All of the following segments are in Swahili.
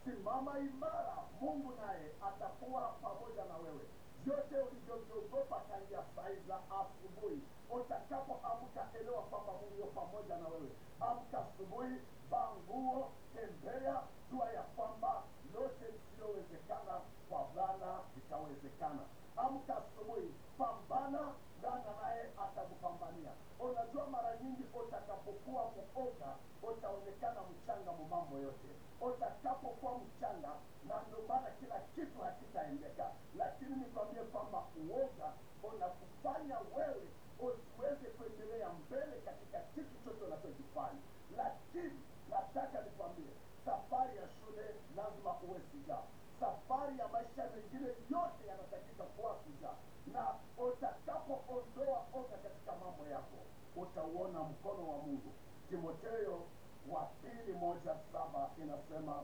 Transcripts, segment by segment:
simama imara, Mungu naye atakuwa pamoja na wewe. Vyote ulivyoviogopa tangia saa hizi za asubuhi, utakapoamka elewa kwamba Mungu yuko pamoja na wewe. Amka asubuhi, vaa nguo, tembea, jua ya kwamba lote lisiyowezekana kwa Bwana litawezekana. Amka asubuhi, pambana, Bwana naye atakupambania. Unajua, mara nyingi utakapokuwa mwoga utaonekana mchanga mu mambo yote. Utakapokuwa mchanga, na ndio maana kila kitu hakitaendeka. Lakini nikwambie kwamba uoga unakufanya wewe usiweze kuendelea mbele katika kitu chote unachokifanya. Lakini nataka nikwambie, safari ya shule lazima uwe shujaa. Safari ya maisha mengine yote yanatakika kuwa shujaa, na utakapoondoa oga katika mambo yako utauona mkono wa Mungu. Timotheo wa pili moja saba inasema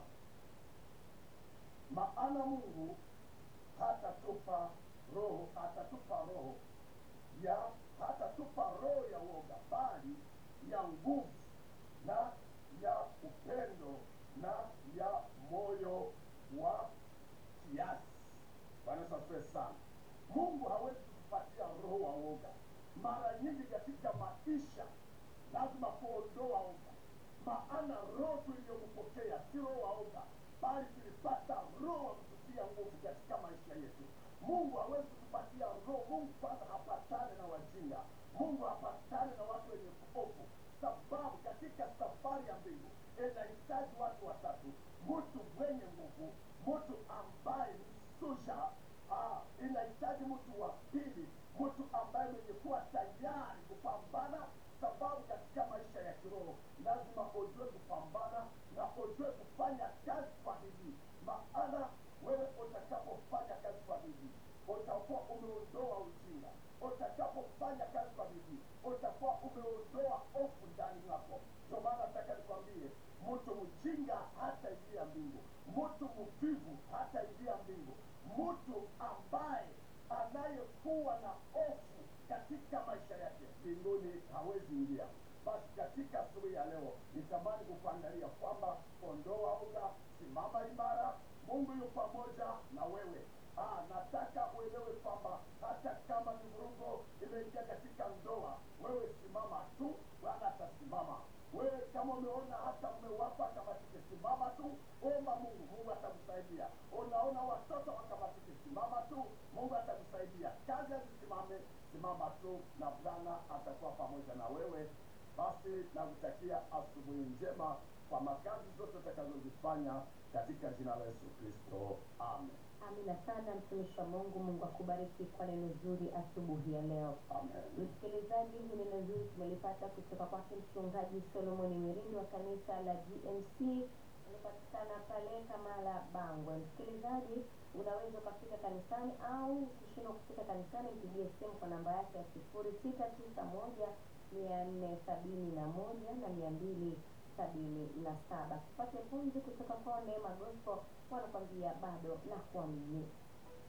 maana Mungu hatatupa roho hatatupa roho ya hatatupa roho ya woga, bali ya nguvu na ya upendo na ya moyo wa kiasi. Bwana Yesu asifiwe sana. Mungu hawezi kutupatia roho wa woga. Mara nyingi katika maisha lazima kuondoa woga, maana roho tuliyompokea si roho wa woga, bali tulipata roho wa kututia nguvu katika maisha yetu. Mungu hawezi kutupatia roho. Mungu kwanza hapatane na wajinga. Mungu hapatane na watu wenye hofu, sababu katika safari ya mbingu inahitaji watu watatu: mtu mwenye nguvu, mtu ambaye ni shujaa, ah, inahitaji mtu wa pili, mtu ambaye mwenye kuwa tayari kupambana, sababu katika maisha ya kiroho lazima ujue kupambana na ujue kufanya kazi kwa bidii, maana wewe utakapofanya kazi kwa bidii utakuwa umeondoa ujinga. Utakapofanya kazi kwa bidii utakuwa umeondoa hofu ndani yako. Ndio maana nataka nikwambie, mtu mjinga hataingia mbingu, mtu mvivu hataingia mbingu, mtu ambaye anayekuwa na hofu katika maisha yake mbinguni hawezi ingia. Basi katika asubuhi ya leo nitamani kukuangalia kwamba ondoa uga, simama imara, Mungu yu pamoja na wewe. Ah, nataka uelewe kwamba hata kama ni vurugo imeingia katika ndoa, wewe simama tu, Bwana atasimama. Wewe kama umeona hata mume wako akamatike, simama tu, omba Mungu, Mungu atakusaidia. Unaona watoto wakamatike, simama tu, Mungu atakusaidia. Kazi hazisimame, simama tu, na Bwana atakuwa pamoja na wewe. Basi nakutakia asubuhi njema kwa makazi zote utakazozifanya katika jina la Yesu Kristo, amen. Amina sana mtumishi wa Mungu. Mungu akubariki kwa neno zuri asubuhi ya leo. Amen. Msikilizaji, hili neno zuri tumelipata kutoka kwake mchungaji Solomoni Mirindi wa kanisa la GMC inapatikana pale Kamala Bangwe. Msikilizaji, unaweza ukafika kanisani au ukishindwa kufika kanisani, mpigie simu kwa namba yake ya sifuri sita tisa moja mia nne sabini na moja na mia mbili sabini na saba. Tupate pumzi kutoka kwa Neema Gospel, wanakwambia bado na kuamini.